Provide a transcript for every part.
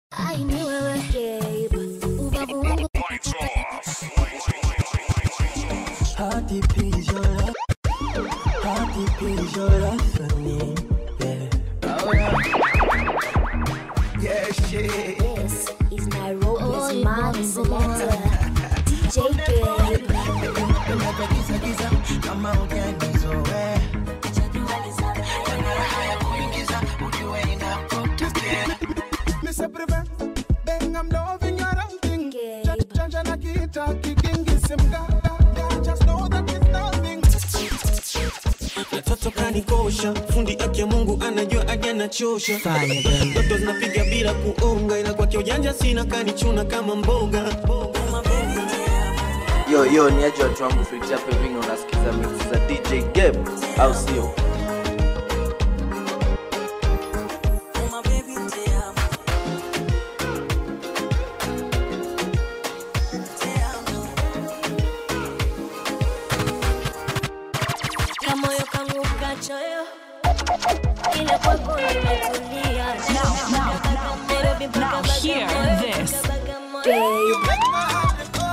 I knew wewe Gabe, ubavu wangu How deep is your love? How deep is your love for me? Yeah. Oh, yeah. Yeah, shit. This is Nairobi's Mad Selector, DJ Gabe. Giza, giza, kama hujanizoea. Mr. Prevent, bang, I'm loving your outing. Gabe. Chanja na kita, kikingi simga. Just know that it's nothing. Mtoto kanikosha, fundi aki ya Mungu anajua aja nachosha. Fire, baby. Ndoto zinapiga bila kuonga, ila kwake ujanja sina, kanichuna kama mboga. yo yo ni aje watu wangu Fritz hapa hivi na unasikiza mix za DJ Gabe au sio Kamoyo kangu kachoyo, ila kwako nimetulia. Nairobi mpaka hear Bagamoyo, this. mpaka Bagamoyo. Gabe.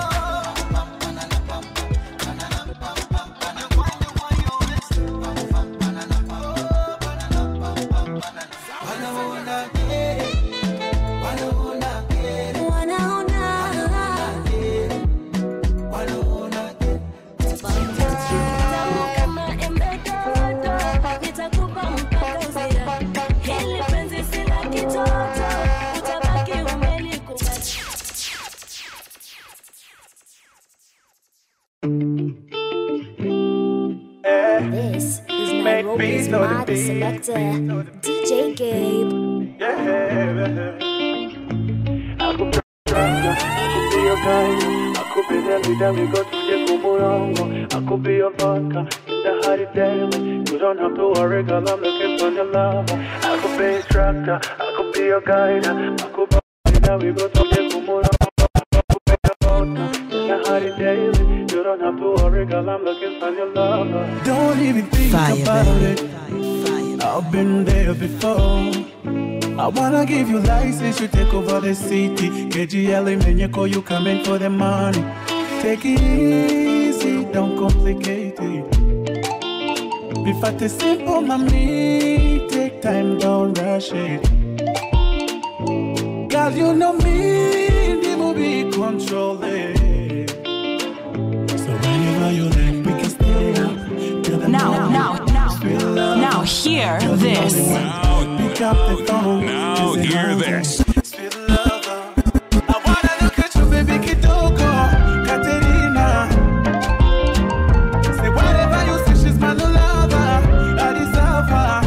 Tamu kama embe dodo, nitakupa mpaka uzira. Hili penzi si la kitoto, utabaki umelikumbatia. This is Nairobi's Mad Selector, DJ Gabe. I could be the leader, we go to the Kumurongo. I could be your vodka in the hot daily. You don't have to worry, girl, I'm looking for your love. I could be instructor, I could be your guide. I could be the leader, we go to the Kumurongo. I could be your vodka in the hot daily. You don't have to worry, girl, I'm looking for your love. Don't even think Fire, about baby. it. I've been there before. I wanna give you license, you take over the city. KGL Menyeko, you coming for the money. Take it easy, don't complicate it. Be fat is simple, mommy. Take time, don't rush it. Girl, you know me, the movie control it. So whenever you like, we can stay up. till the Now, morning. now, now, Sweet love. now hear this. Pick up the phone. Now Is it hear over? this. Sweet lover. I wanna look at you, baby Kitoko, Katerina. Say whatever you say, she's my new lover. I deserve her.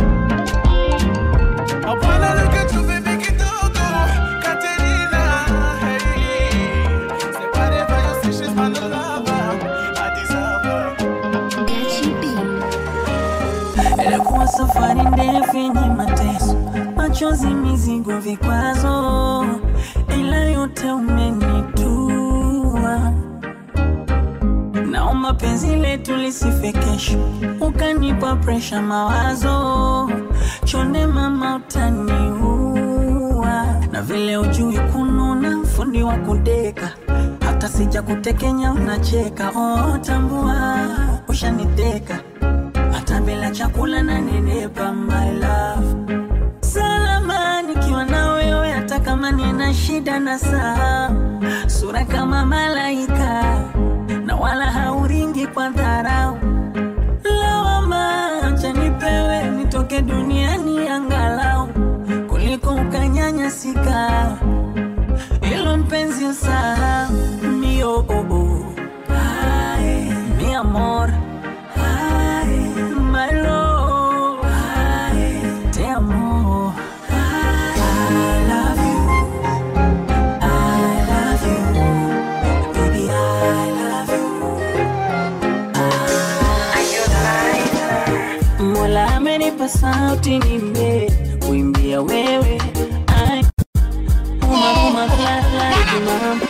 I wanna look at you, baby Kitoko, Katerina. Hey. Say whatever you say, she's my new lover. I deserve her. Gachi B. Ilikuwa safari ndefu yenye mateso, machozi, mizigo, vikwazo, ila yote umenitua. Naomba penzi letu lisife kesho, ukanipa presha, mawazo chonde, mama utaniua, na vile ujui kununa, fundi wa kudeka hata sija kutekenya unacheka. Oh, tambua ushaniteka hata bila chakula na nenepa my love salama nikiwa na wewe hata kama nina shida na saa sura kama malaika na wala hauringi kwa dharau lawama acha nipewe nitoke duniani angalau kuliko ukanyanyasika ilo mpenzi usahau mio oh, oh. Ay, mi amor Ay, my love Ay, te amo I love you I love you baby I love you Mola amenipa sauti nimbe kuimbia wewe Ay, uma, uma, la, la, mama.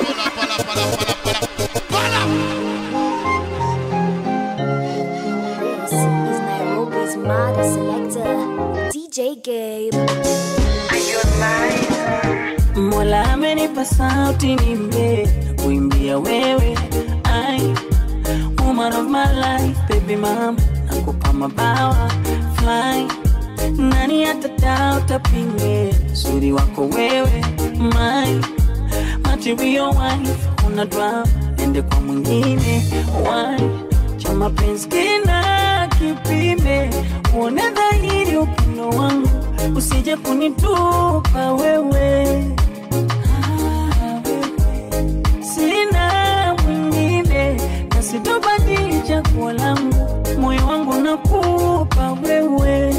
This is Nairobi's Mad Selector, DJ Gabe. Mola amenipa sauti nimbe kuimbia wewe ai woman of my life baby mama nakupa mabawa fly nani atadauta pinge uzuri wako wewe my material wife una drama ende kwa mwingine why cha mapenzi kina kipime uone dhahiri upendo wangu usije kunitupa wewe Ah, wewe. sina mwingine na sitobadili chaguo langu moyo wangu nakupa wewe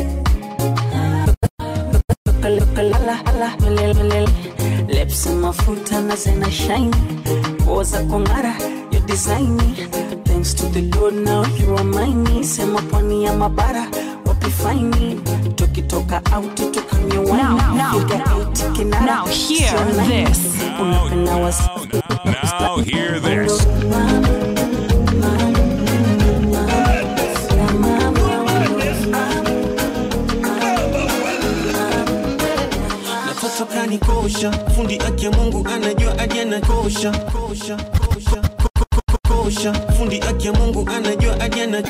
lips mafuta na zena shine nguo za kong'ara yo designi thanks to the lord now you are mine sema pwani ya mabara wapi faini tukitoka out tukanywe wine Now, now, Piga now, eight kinara, now hear sio nine. this. unapenda wasi Now hear this. Natoto kanikosha, fundi aki ya Mungu anajua aje na kosha, kosha, kosha, ko- ko- ko- kosha, fundi aki ya Mungu anajua aje na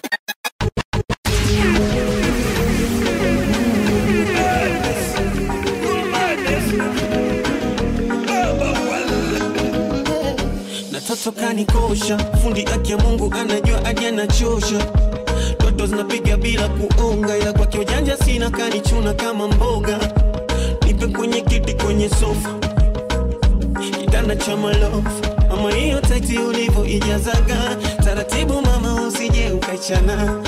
Natoto kanikosha, fundi aki ya Mungu anajua aje anachosha Toto zinapiga bila kuonga, ila kwake ujanja sina, kanichuna kama mboga. Nipe kwenye kiti, kwenye sofa, kitanda cha malofu, mama, hiyo taiti ulivyo ijazaga taratibu, mama, usije ukachana.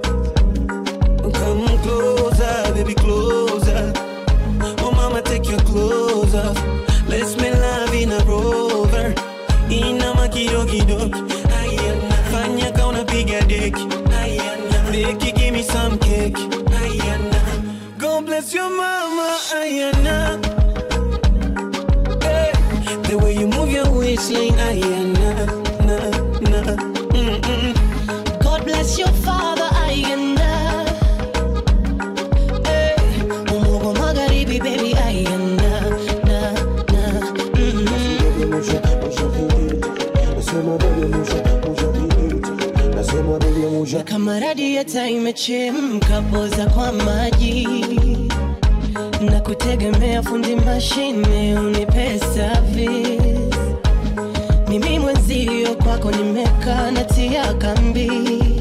Come closer, baby, closer. Oh mama, take your clothes off. Let's make love in a rover. Inama kidogo Ayana. Fanya ka unapiga deki Ayana. Deki, give me some cake Ayana. God bless your mama Ayana. Hey. The way you move your waistline Ayana. Na, na. Mm-mm. God bless your father ayanda Eh, Umogo magharibi baby ayanda na na mm. Na kama radiata imechemka poza kwa maji na kutegemea fundi mashine unipe service mimi mwenzio kwako nimekaa natia kambi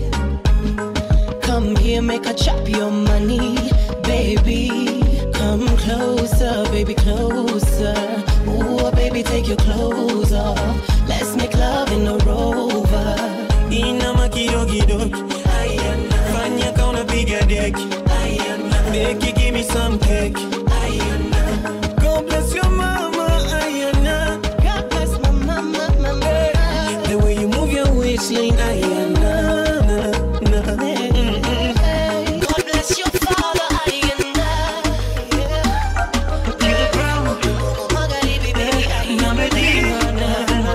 Come here, make a chop your money, baby. Come closer, baby, closer. Ooh, baby, take your clothes off. Let's make love in a rover. Inama kidogo Ayana. Fanya ka unapiga deki Ayana. Deki, give me some cake Ayana. God bless your mama Ayana. God bless my mama, mama. The way you move your waistline Ayana. Na, na. Mm-mm. Hey, God bless your father, ayanda. Yeah. Umogo magharibi, baby, ayanda.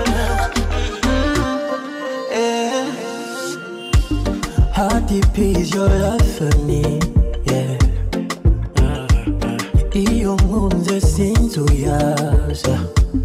How deep is your love for me? Yeah. Iyo nkunze sinzuyaza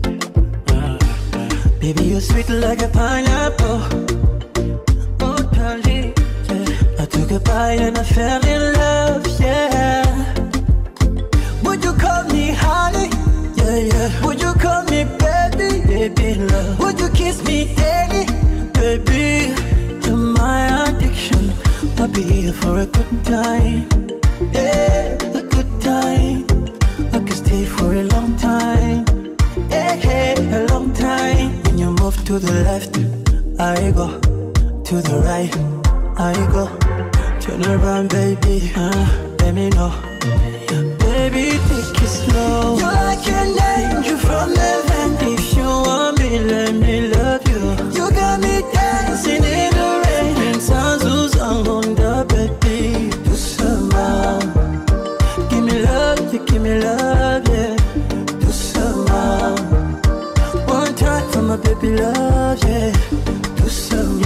Baby, you're sweet like a pineapple Oh, darling, yeah. I took a bite and I fell in love, yeah Would you call me honey? Yeah, yeah Would you call me baby? Baby, love Would you kiss me daily? Baby, you're my addiction I'll be here for a good time Yeah, a good time I could stay for a long time Yeah, yeah, a long time When you move to the left I go To the right I go Turn around, baby uh, Let me know Baby, take it slow You're like an angel from heaven If you want me, let me love you You got me dancing in the rain And sounds who's on the baby Do some Give me love, you give me love, yeah Do some One time for my baby love, yeah Do some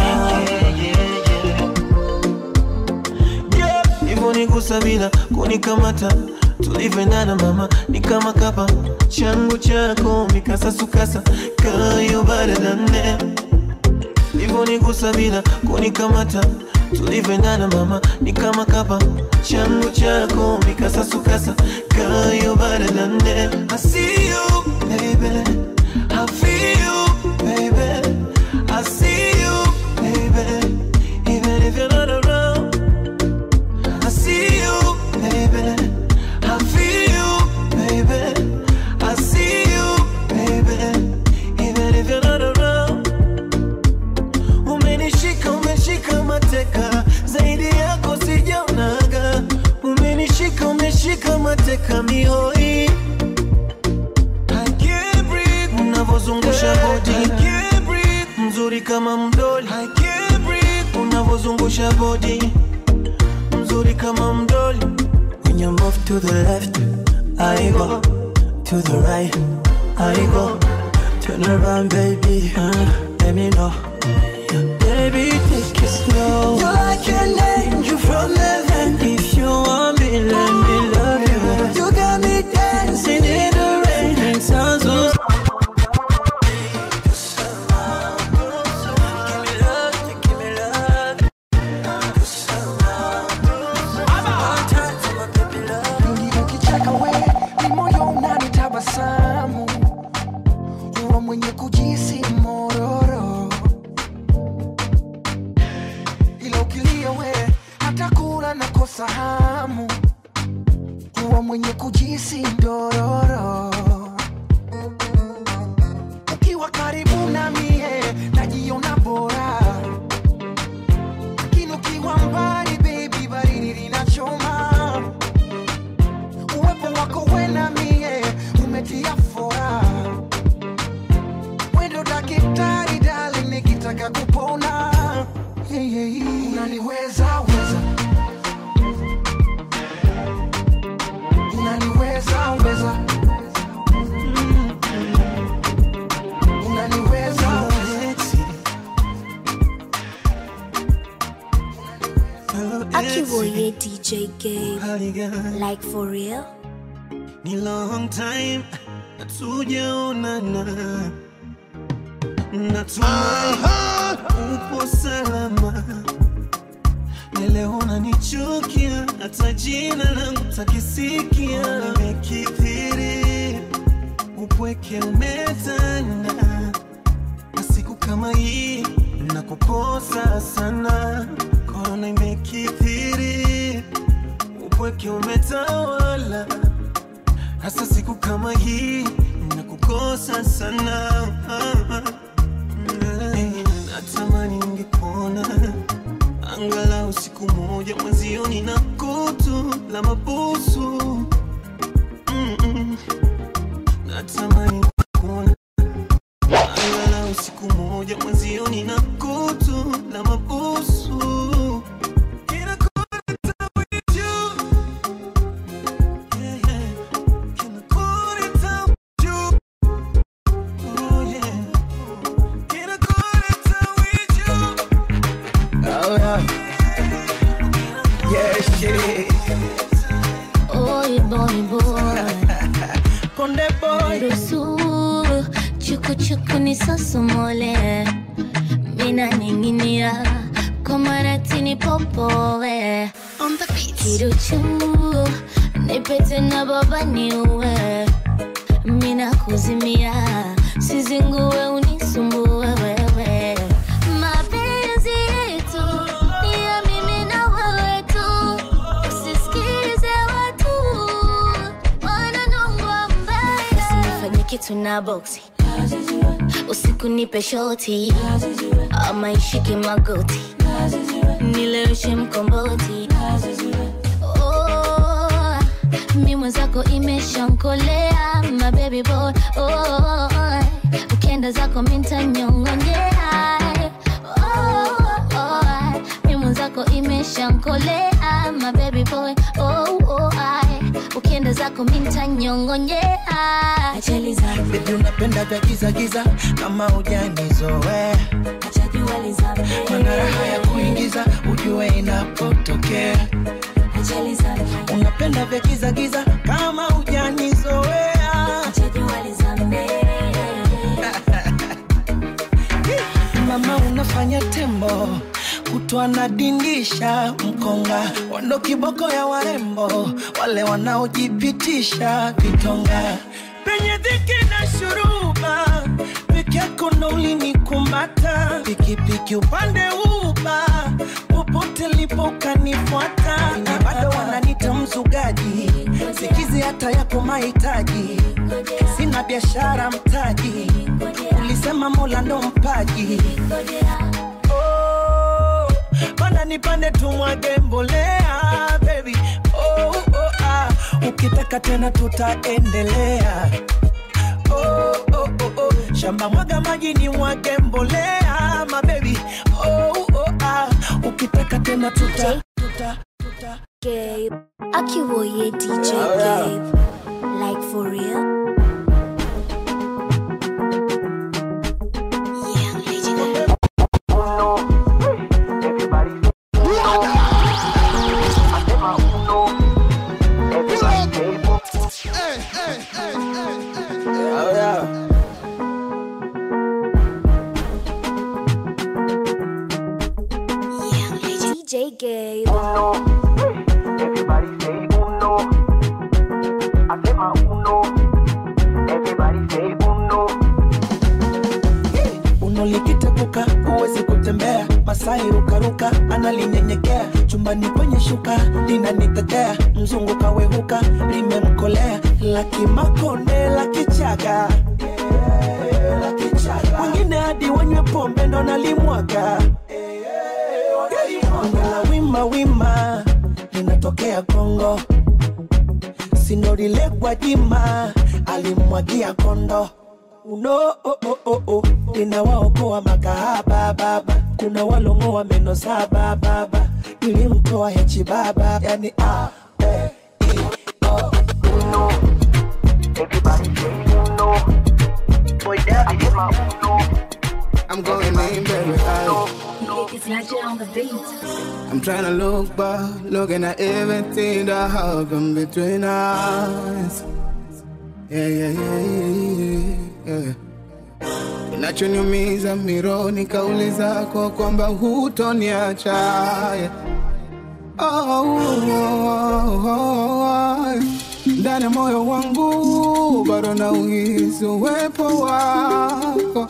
Yeah, hivyo nigusa bila kunikamata tulivyoendana mama ni kama kapa changu chako mikasasukasa kayo baradane livyonigusa bila kunikamata tulivyoendana mama ni kama kapa changu chako mikasasukasa kayo baradane I see you baby I feel you baby I see you baby even if you're not around I see you baby I feel you baby I see you baby even if you're not around umenishika umeshika mateka zaidi yako sijaonaga umenishika umeshika mateka mihoi I can't breathe unavozungusha body I can't breathe mzuri kama mdoli I can't breathe unavozungusha body mzuri kama mdoli when you move to the left I go to the right I go turn around baby uh, let me know Baby, take it slow. You're like an angel from heaven. If you want me, let me love you. You got me dancing in the rain. It sounds so. ukicheka we ni moyo unanitabasamu huwa mwenye kujisi mororo ila ukilia we hata kula na kosa hamu huwa mwenye kujisi ndororo ukiwa karibu na mie najiona bora lakini ukiwa mbali baby baridi linachoma uwepo wako wena mie umetia fora wendo dakitari dali nikitaka kupona hey, hey, unaniweza weza unaniweza weza Mm. unaniweza weza Akiwoye DJ Gabe. Like for real? ni long time hatujaonana natumai upo salama neleona nichukia hata jina langu takisikia nimekithiri upweke umetanda na siku kama hii na kukosa sana korona imekithiri upweke umetawala hasa siku kama hii na kukosa sana Eh, natamani ningepona angalau siku moja mwenzioni na kutu la mabusu Mm-mm. natamani kuona angalau siku moja mwenzioni na kutu la mabusu Kinakuleta with you. Yeah, yeah. Kinakuleta with you. Oh, yeah. Kinakuleta with you. Oh, yeah. Yeah, shit. Oy boy boy. Konde boy. Ruhusu chuku chuku nisosomole. Mina ninginia kwa maratini popowe. On the beat. Kiruchu nipete na baba niue. Mina kuzimia sizingue unisumbue wewe. Mapenzi yetu ni ya mimi na wewe tu. Usisikize watu wananongwa mbaya. Usinifanye kitu na boksi usiku nipe shoti ama ishike magoti nileweshe mkomboti oh, mi mwenzako imeshankolea my baby boy oh, ukienda zako mintanyongonyea oh, oh, mi mwenzako imeshankolea my baby boy oh, oh, ukienda zako mintanyongonyea ajali zangu Baby unapenda vya giza giza kama ujanizoea Mana raha ya kuingiza ujue inapotokea ajali zangu unapenda vya giza giza kama mrembo kutwa nadindisha mkonga wando kiboko ya warembo wale wanaojipitisha vitonga penye dhiki na shuruba peke yako ndo ulinikumata pikipiki upande uba popote lipo ukanifuata na bado wananita mzugaji sikizi hata yako mahitaji sina biashara mtaji ulisema mola ndo mpaji oh, bana nipande tumwage mbolea baby oh, oh, ah. ukitaka tena tutaendelea oh, oh, oh, oh. shamba mwaga maji ni mwage mbolea mabebi oh, oh, ah. ukitaka tena tuta, tuta, tuta. Gabe. Akiwoye DJ Gabe. Like for real. DJ Gabe. unolikitepuka huwezi kutembea masai rukaruka analinyenyekea chumbani kwenye shuka linanitetea mzungu kawehuka limemkolea lakimakonde lakichaga wengine hadi wanywe pombe ndo nalimwaga la wima wima linatokea kongo sinorilekwa jima alimwagia kondo uno oh, oh, oh, oh. linawaokoa makahaba baba kuna walongoa meno saba baba ilimtoa hechi baba yani ah, eh, i, oh. uno. Boy, daddy, get my uno. I'm going in, baby. I, It's not on the beat. I'm trying to look back, looking at everything that happened between us. Yeah, yeah, yeah, yeah, yeah. Kinachoniumiza mironi kauli zako kwamba hutoniacha yeah. oh, oh, oh, oh. ndani ya moyo wangu bado na uhisi uwepo wako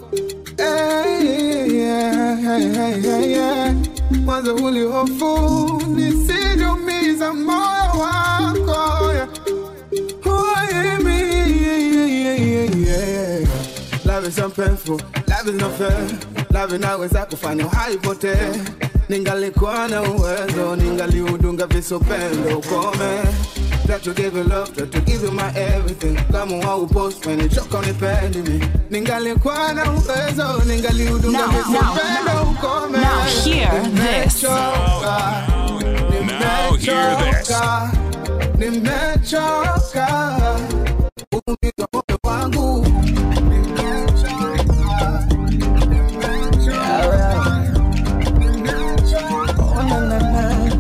Hey, yeah, hey, hey, hey, yeah. mwanzo ulihofu nisijumiza moyo wako yeah. Why me? Yeah, yeah, yeah, yeah. Love is so painful, love is not fair. Love inaweza kufanya haipotee. Ningalikuwa na uwezo, ningaliudunga visopendo ukome. Try to give you love, try to give you my everything. Kama waupost umenichoka unipendi mi. Ningalikuwa na uwezo, ningaliudunga Now, visopendo now, ukome. now hear this. Nimechoka, Now hear this. nimechoka umiza moyo wangu Oh, na, na, na.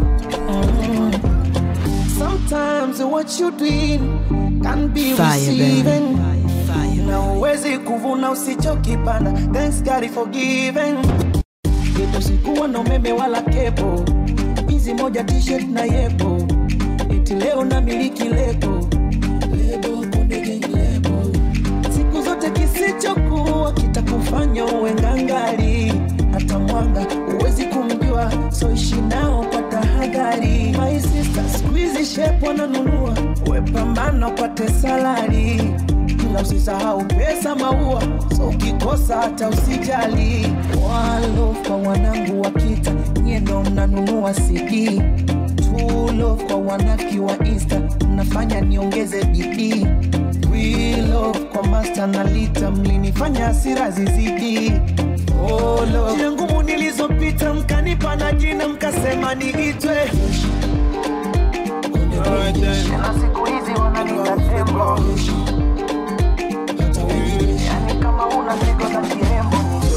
Mm. Sometimes what you doing can be Fire, receiving. Na uwezi kuvuna usichokipanda. Thanks God for giving. Yetu sikuwa na umeme wala kepo, hizi moja t-shirt na yepo, eti leo na miliki lebo lebo konde gang lebo. Siku zote kisichokuwa kitakufanya uwe ngangari, hata mwanga huwezi kumjua, so ishi nao kwa tahadhari. My sister, siku hizi shepu wananunua, we pambana upate salari ila usisahau pesa maua, so ukikosa hata usijali. Walo kwa wanangu wa kita, nyie ndo mnanunua CD. True love kwa wanaki wa Insta, mnafanya niongeze bidii. We love kwa master na lita, mlinifanya hasira zizidi. Oh, love. Njia ngumu nilizopita, mkanipa na jina, mkasema niitwe na siku hizi wananiita tembo. Yani kama una sigo za kirembo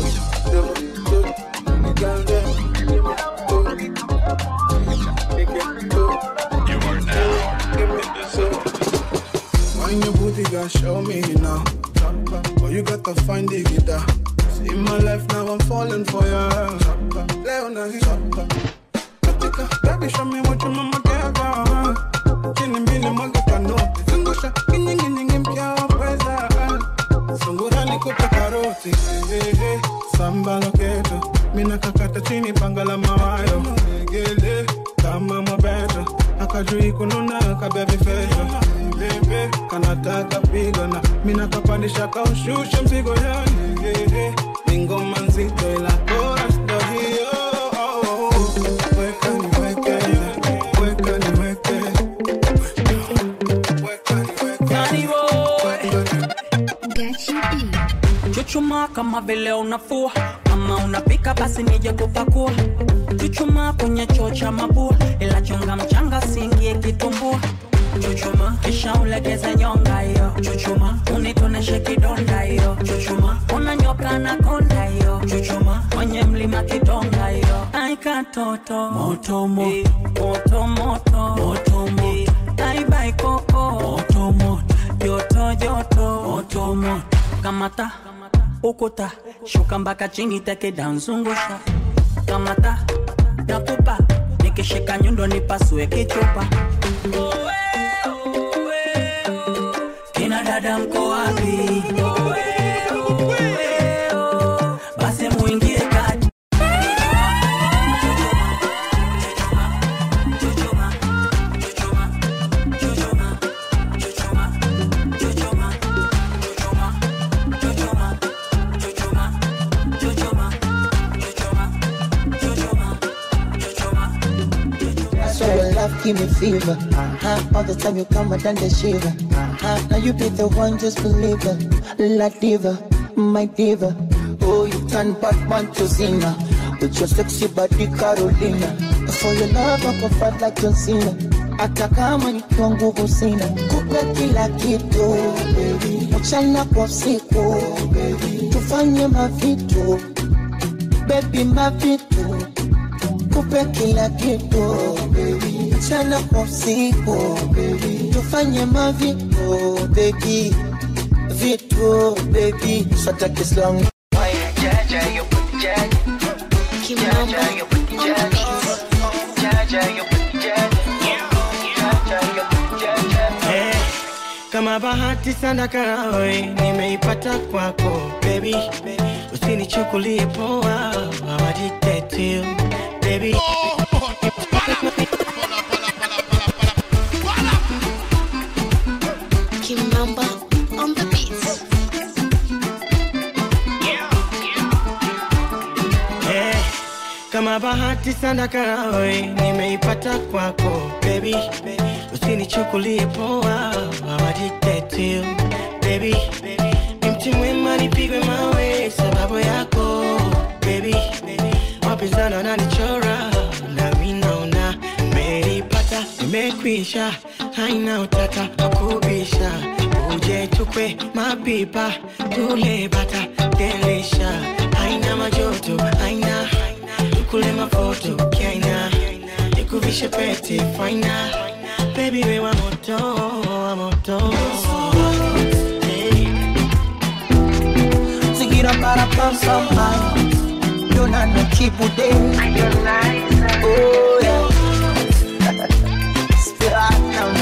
When your booty got show me now. Oh, you got to find the guitar. See my life now, I'm falling for you. nikupe karoti eh, eh, samba loketo mina kakata chini panga la mawayo legele kama mwabeto akajui kununa kabebi feto bebe kanataka pigana mina kapandisha kaushusha mzigo yani eh, eh, ni ngoma nzito ila chorus ndo hiyo oh, oh, oh. weka niweke weka niweke Chuchuma kama vile unafua kama unapika basi nije kupakua chuchuma kwenye choo cha mabua ila chunga mchanga singie kitumbua chuchuma kisha ulegeze nyonga hiyo chuchuma unitoneshe kidonda hiyo chuchuma unanyoka na konda hiyo chuchuma kwenye mlima kidonga hiyo aikatoto moto moto moto moto moto moto aibai koko moto moto joto joto moto moto kamata ukuta shuka mpaka chini tekeda nzungusha kamata nakupa nikishika nyundo nipasue kichupa kina dada mko wapi basi muingie kati So your love give me fever. Uh-huh. All the time you come and then the shiver. Uh-huh. Now you be the one, just believe it. La diva, my diva. Oh, you turn Batman to Zina. With your sexy body, Carolina. For your love, I go fight like John Cena. Hata kama nikiwa nguvu sina, kupe kila kitu baby. mchana kwa usiku baby. tufanye mavitu baby, mavitu kupe kila kitu baby. mchana kwa usiku baby. tufanye mavitu baby, vitu baby, sata kislang Eh, kama bahati sana karawe nimeipata kwako baby, usinichukulie poa, hawajitetea baby. Kimamba on the beats. Eh, kama bahati sana karawe nimeipata kwako baby, usinichukulie poa, hawajitetea baby. Ni mti mwema nipigwe mawe sababu yako baby, wapinzani wananichora nami naona nimeipata, nimekwisha, haina utata wakubisha, uje tukwe mapipa tule bata delisha, haina majoto, haina tukule mafoto kiaina, nikuvishe pete faina, baby we wa moto, wa moto Zingira para pam pam pam Yona no kibude Oh yeah Spiratum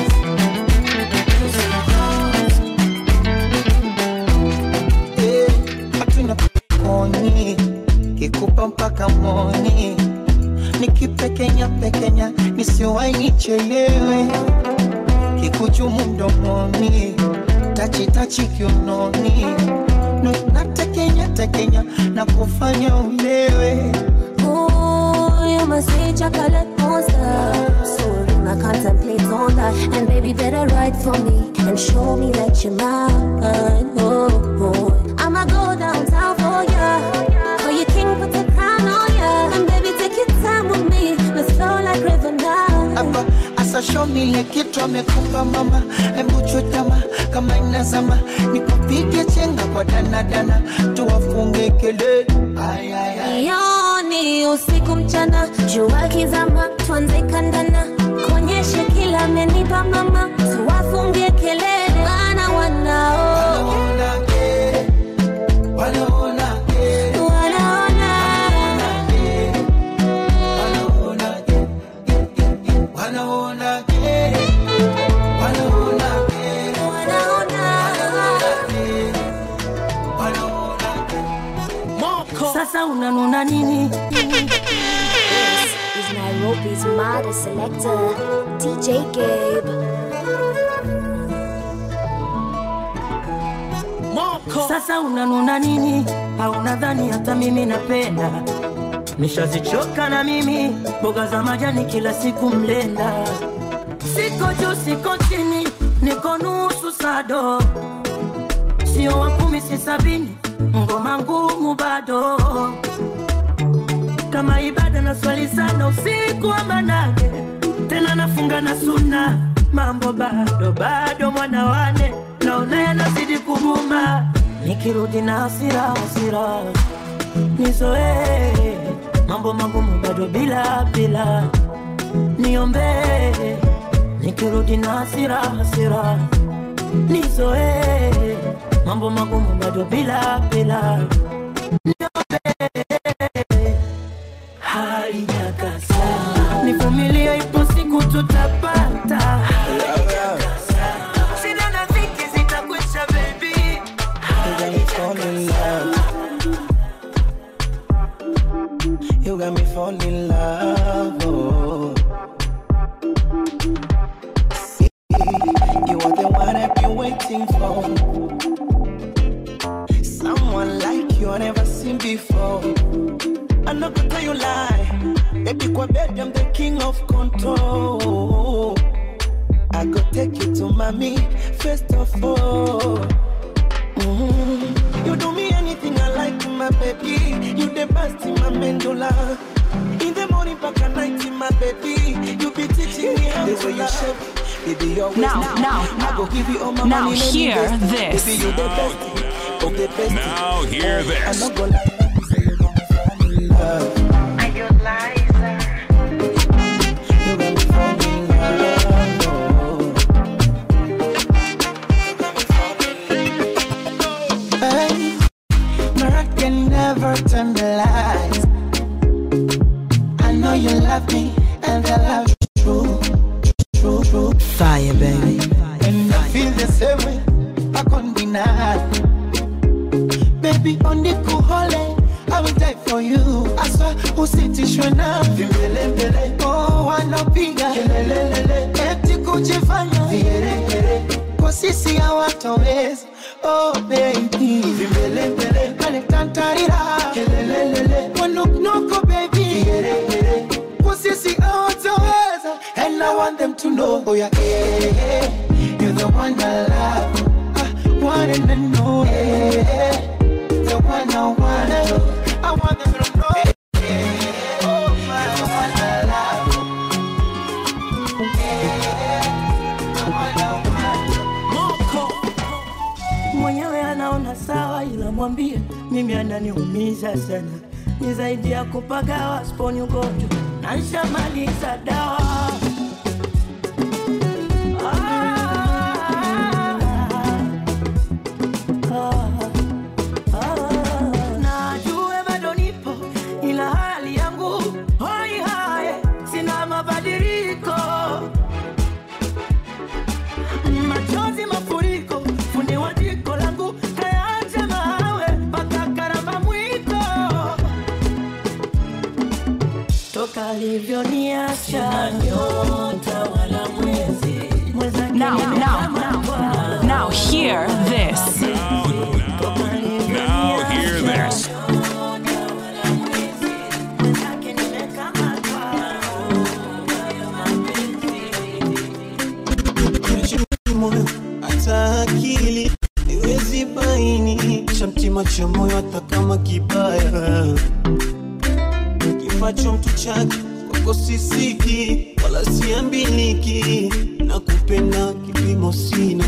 Eh, Hatuna koni Kikupa mpaka moni Nikipekenya pekenya Nisiwai nichelewe Kikuchumu mdomoni Tachi tachi kiunoni No, natekenya tekenya na kufanya ulewe Ooh, you must say chocolate monster. So I contemplate on that. And baby, better write for me and show me that you're mine. Oh, oh. I'ma go downtown for ya. For your king, put the crown on ya. And baby, take your time with me. Let's flow like river now. hapa asa show me ile kitu amekupa mama hebu chutama kama inazama nikupige chenga kwa danadana tuwafunge kelele Ay, ay, ay. Yoni usiku mchana, jua kizama, tuanze kandana, kuonyeshe kila amenipa mama, tuwafungie kelele, wana wanao Wanaona, wanaona wanaona, eh, wanaona, eh, wanaona, sasa unanuna nini This is Nairobi's maddest selector, DJ Gabe. sasa unanuna nini au nadhani hata mimi napenda nishazichoka na mimi mboga za majani kila siku mlenda siko juu siko chini niko nusu sado sio wa kumi si sabini ngoma ngumu bado kama ibada na swali sana usiku wa manane tena nafunga na suna mambo bado bado mwana wane naona yanazidi kuguma nikirudi na hasira hasira nizoee mambo magumu bado bila bila niombee nikirudi na hasira hasira nizoee mambo magumu bado bila bila niombee haijakasa nivumilie ipo siku tutapata shida na dhiki zitakwisha baby You got me falling in love. Oh. You are the one I've been waiting for. Someone like you I never seen before. I'm not gonna tell you lie. Baby, kwa bed, I'm the king of control. I go take you to mommy, first of all. Mhm. You do me anything I like, my baby. You the best in my mandula. In the morning, back at night, my baby. You be teaching me how to love. Baby, you always Now, know. now, I go give you all my now money. let me hear waste it. this. Baby, you the best. Oh, the best. Now hear I'm this. not gonna lie. you got me falling in love. You got me falling in love. Hey, my heart can never tell the lies. I know you love me, and the love is true, true, true. Fire, baby. And I feel the same way. I can't deny. Baby, on the cool hole, I will die for you. I swear, usitishwe na vimbelembele. Oh, wanapiga kelelelele, eti kujifanya vigeregere. Kwa sisi hawatoweza. Oh, baby, vimbelembele, wanitantarira kelelelele, wanuknuku baby, vigeregere. Kwa sisi hawatoweza. And I want them to know, oh yeah, yeah, yeah. You're the one I love, I want them to know, yeah. The one I wanna know, I want them to know, yeah. Oh, my, the one I love, yeah. The one I Moko mwenyewe anaona sawa, ila mwambie mimi ananiumiza sana, ni zaidi ya kupagawa, sponi ugonjwa na nshamaliza dawa. Ah, ah, najue bado nipo, ila hali yangu hoi hae, sina mabadiliko machozi mafuriko, fundi wa jiko langu kayaacha mawe mpaka karamba mwiko, toka alivyoniacha nyota wala mwezi mwenzake Now, now, nimekamatwa. now, now hear this. Now hear this. moyo hata akili iwezi baini cha mtima cha moyo hata kama kibaya kifacho mtu chake kwako sisiki wala siambiliki na kupenda kipimo sina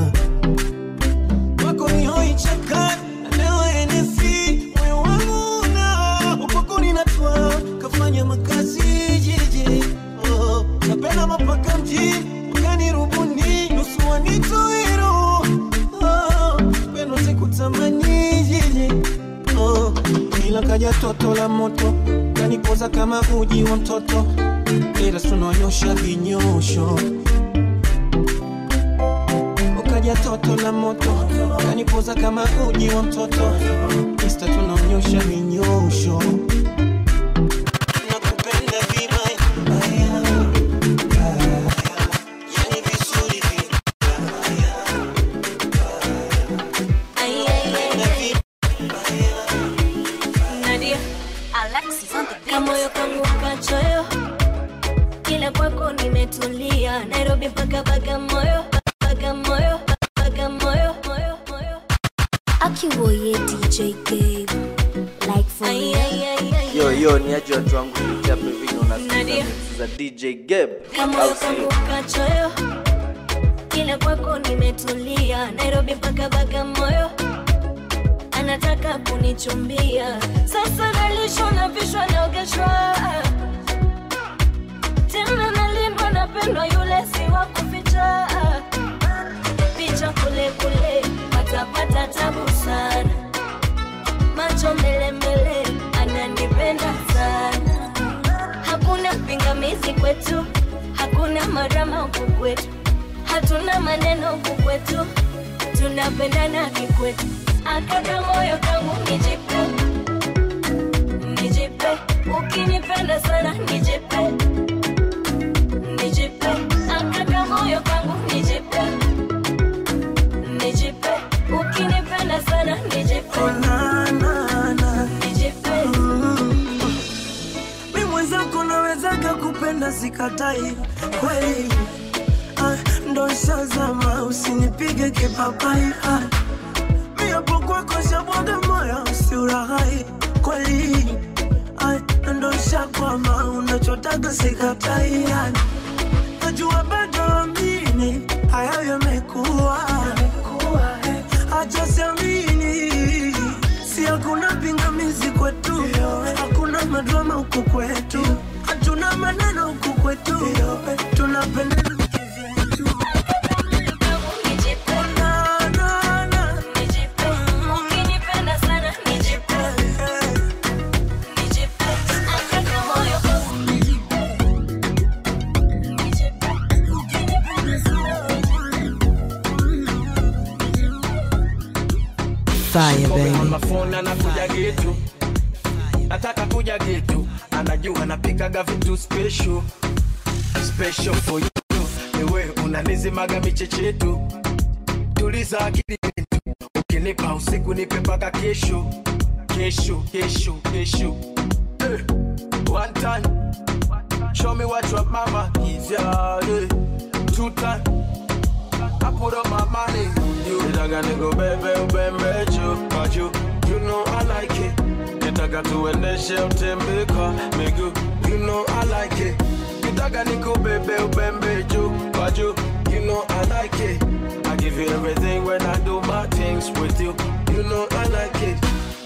kwako ni hoi chakani na leo enesi moyo wangu na ukwako ninatwa kafanya makazi jiji oh, napenda mapaka mjini ukanirubuni nusu wanitoiro oh, pendo sikutamani jiji oh, ila kaja toto la moto kanipoza kama uji wa mtoto ila tunonyosha vinyosho moja toto la moto kanipoza kama uji wa mtoto insta tunaonyosha minyosho nakupenda vibaya yani vizuri Nadia, Alexis on the beat. Kamoyo kangu kachoyo, kila kwako nimetulia. Nairobi mpaka Bagamoyo, Bagamoyo, Bagamoyo, moyo, moyo. Akiwoye DJ Gabe. Like for Ay, real. ay, ay, ay. yo yo ni aje watu wangu kupitia pevini unasikiza Nadia. mix za dj geb Kamoyo au kangu sio kachoyo, kila kwako nimetulia. Nairobi mpaka Bagamoyo, anataka kunichumbia. Sasa nalishwa na vishwa naogeshwa tena nalindwa napendwa yule si wa kuficha picha kule kule watapata tabu sana macho mbele mbele ananipenda sana hakuna pingamizi kwetu hakuna marama huku kwetu hatuna maneno huku kwetu tunapendana kikwetu akaka moyo kangu nijipe nijipe ukinipenda sana nijipe nijipe akaka moyo kangu nijipe nijipe ukinipenda sana nijipe nijipe mi mwenzako nawezaga kupenda sikatai kweli ah, ndo shazama usinipige kipapai ah, mi hapo kwako shabwaga moyo usiurahai kweli ah, ndo shakwama unachotaga sikatai ah, najua bado amini hayo yamekuwa acha siamini si hakuna pingamizi kwetu hakuna madrama huku kwetu hatuna maneno huku kwetu tunapendana ukinipenda sana nijipe nijipe akaka moyo Fire, baby. mafona anakuja getu nataka kuja getu anajua napikaga vitu special special for you niwe unanizimaga michechetu tuliza akili yetu ukinipa usiku nipe mpaka kesho kesho kesho kesho eh. one time show me what your mama gives ya eh. two time I put up my money on you. Nitaka nikubebe ubembe juu kwa juu. You know I like it. Nitaka tuendeshe utembe kwa miguu. You know I like it. Nitaka nikubebe ubembe juu kwa juu. You know I like it. I give you everything when I do my things with you. You know I like it.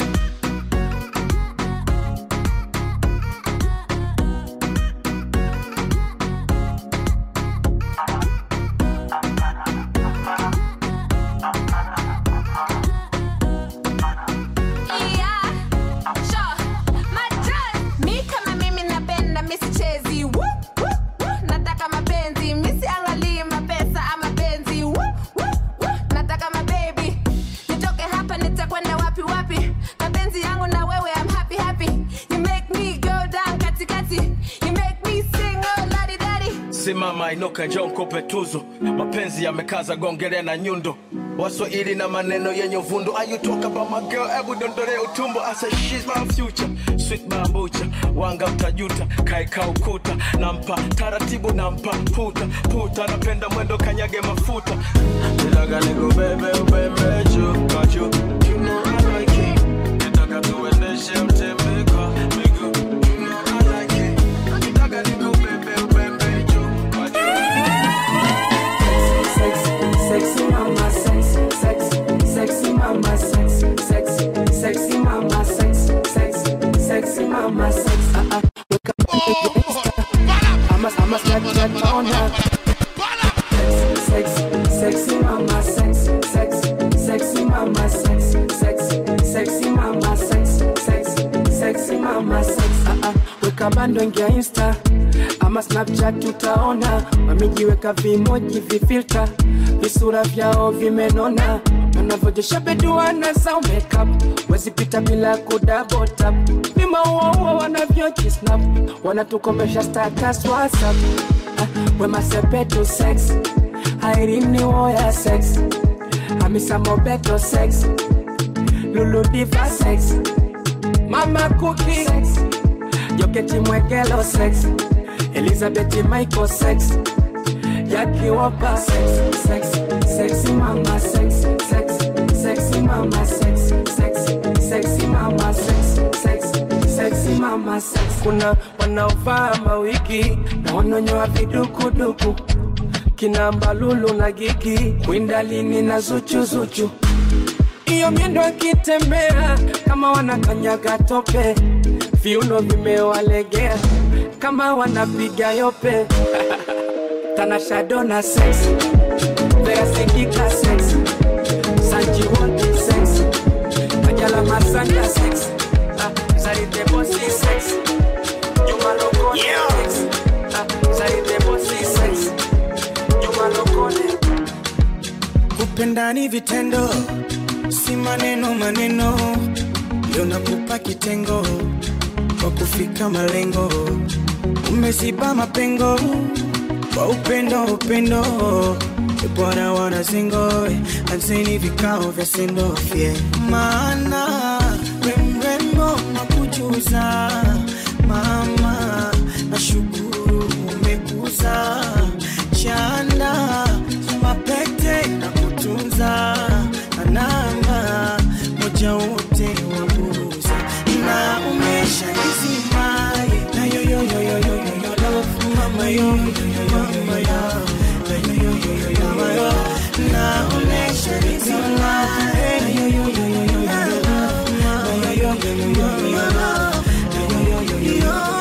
mi kama mimi napenda misichezi Woo, woo, woo. nataka mapenzi misiangalii mapesa ama penzi Woo, woo, woo. nataka mabebi nitoke hapa nitakwenda wapi wapi mapenzi yangu na wewe I'm happy happy you make me go down katikati you make me sing oh ladi dadi simama inuka njoo nikupe tuzo mapenzi yamekaza gongele na nyundo waswahili na maneno yenye uvundo Are you talk about my girl hebu dondole utumbo I say she's my future sweet bambucha wanga utajuta kaeka ukuta nampa taratibu nampa puta puta napenda mwendo kanyage mafuta nitaka nikubebe ubembe juu kwa juu you know I like it nitaka tuendeshe mtembe kwa miguu you know I like it nitaka nikubebe ubembe juu kwa juu Sexy mama, sexy, sexy, sexy mama, sexy, sexy, sexy mama, sexy, sexy, sexy mama, sexy. Uh uh. Wake up, I'm a, I'm a snack, snack on her. Sexy, sexy mama, sexy, sexy, sexy mama, sexy. weka bando ingia insta ama snapchat utaona wamejiweka vimoji vifilta visura vyao vimenona wanavyojesha beduana zao makeup wezipita bila kudabotap vimauaua wanavyojisnap wanatukomesha status whatsapp ah, wemasepetu sex airini woya sex hamisa mobeto sex luludiva sex mama kuki sex joketi mwegelo sex elizabeth michael sex yakiwopa sex sex sexy mama sex sex sexy mama sex sex sexy mama sex sex sexy mama sex kuna wanaovaa mawiki na wanonyoa vidukuduku kina mbalulu na gigi kwindalini na zuchuzuchu iyo miendo akitembea kama wanakanyaga tope viuno vimewalegea kama wanapiga yope tanashadona sex veasikika sex sanjiwoti sex kajala masanja sex ah, zaridebosi sex jumalokone sex ah, zaridebosi sex jumalokone kupenda ni vitendo si maneno maneno ndio nakupa kitengo kwa kufika malengo umeziba mapengo kwa upendo upendo bwana wana zingo anzeni vikao vya sendofye maana remrembo na kujuza mama nashukuru umekuza chanda mapete na kutunza anama moja wote wa buruza na umesha nisimaye na yoyoyoyoyoyo love mama yoyoyo mama yo na yoyoyoyoyo mama yo na umesha nisimaye na yoyoyoyoyo love mama yoyoyoyoyo love na yoyoyoyoyo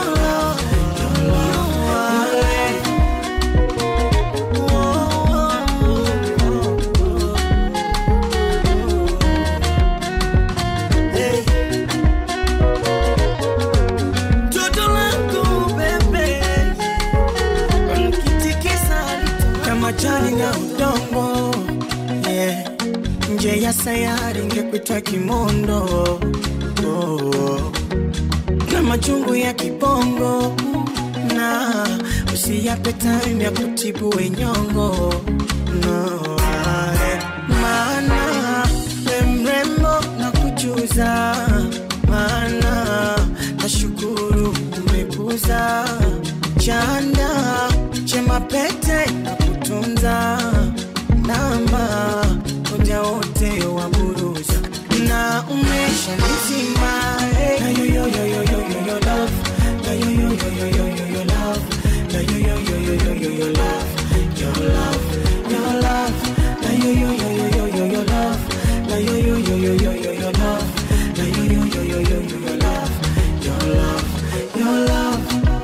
Toto langu bebe Nikitikisa kama jani na udongo yeah. Nje ya sayari ngekuitwa kimondo oh. Na machungu ya kibongo na usiyape time ya kutibu wenyongo no. eh. Maana we mrembo na kujuza maana nashukuru umekuza chanda chema pete na kutunza namba moja wote wa buruza na umesha nizima eh. na yoyoyoyoyoyo love na yoyoyoyoyoyo love na yoyoyoyoyoyo love your love your love na yoyoyoyoyoyo love na yoyoyoyoyoyo love na yoyoyoyoyoyo love your love your love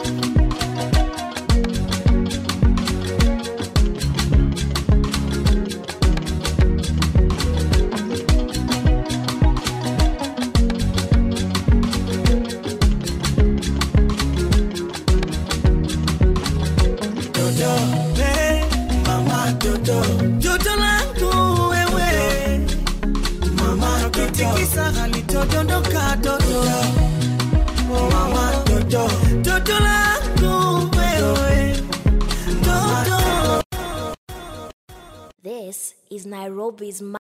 Dodo, hey, mama Dodo, Dodo langu wewe, mama kitikisa halitodondoka Dodo, oh, mama Dodo, Dodo langu wewe, Dodo. This is Nairobi's